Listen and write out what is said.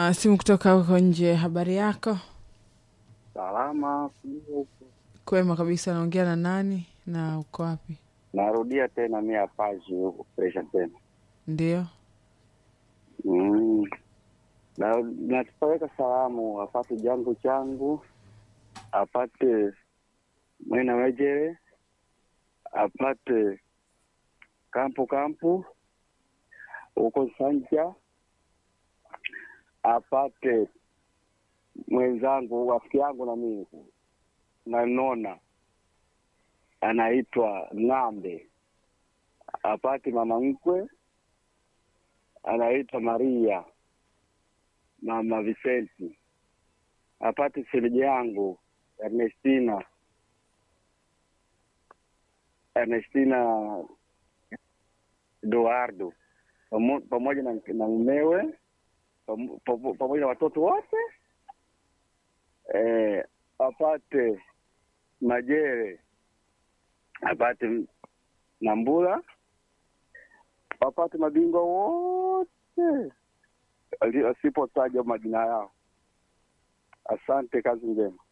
na simu kutoka huko nje. Habari yako? Salama. Kwema kabisa. Naongea na nani na uko wapi? Narudia tena mia paji huku presha tena Ndio, mm. na natupeleka salamu apate jangu changu apate mwena wejere apate kampu kampu huko Sanja apate mwenzangu rafiki yangu na mimi nanona anaitwa Ng'ambe apate mama mkwe anaitwa Maria mama Vicenti apate shemeji yangu Ernestina Ernestina Eduardo pamo- pamoja na, na mumewe pamo- pamo- pamoja na watoto wote eh, apate Majere apate Nambula wapate mabingwa wote ali- asipotaja majina yao. Asante, kazi njema.